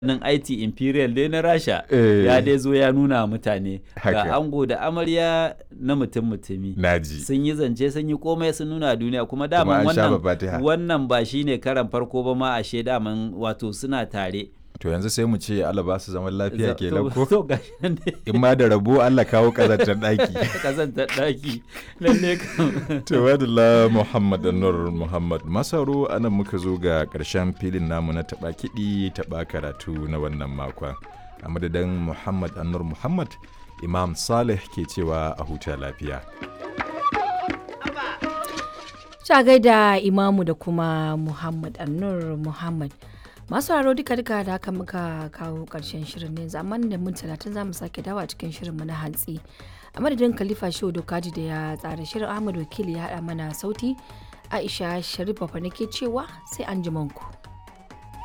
nan IT Imperial dai na Rasha Eh. ya dai zo ya nuna wa mutane Haka. ga ango da amarya na mutum mutumi naji sun yi zance sun yi komai sun nuna duniya kuma Kuma daman an sha wannan babatiha. wannan ba shine karan farko ba ma ashe daman wato suna tare to yanzu sai mu ce Allah ba su zaman lafiya Za- kenan to- ko to gashi nan dai in ma da rabo Allah kawo kazantar daki kazantar daki lalle kam to wadalla Muhammad Nur Muhammad Masaro anan muka zo ga karshen filin namu na taba kiɗi taba karatu na wannan makon a madadin Muhammad Anur Muhammad Imam Saleh ke cewa a huta lafiya Ta gaida Imamu da kuma Muhammad Annur Muhammad. Masu haro duka duka da haka muka kawo karshen shirin ne zaman da mun talatin za mu sake dawa cikin shirin mu na hantsi. A madadin Khalifa Shehu Dokaji da ya tsara shirin Ahmad Wakili ya haɗa mana sauti. Aisha Sharif Bafa nake cewa sai an ku.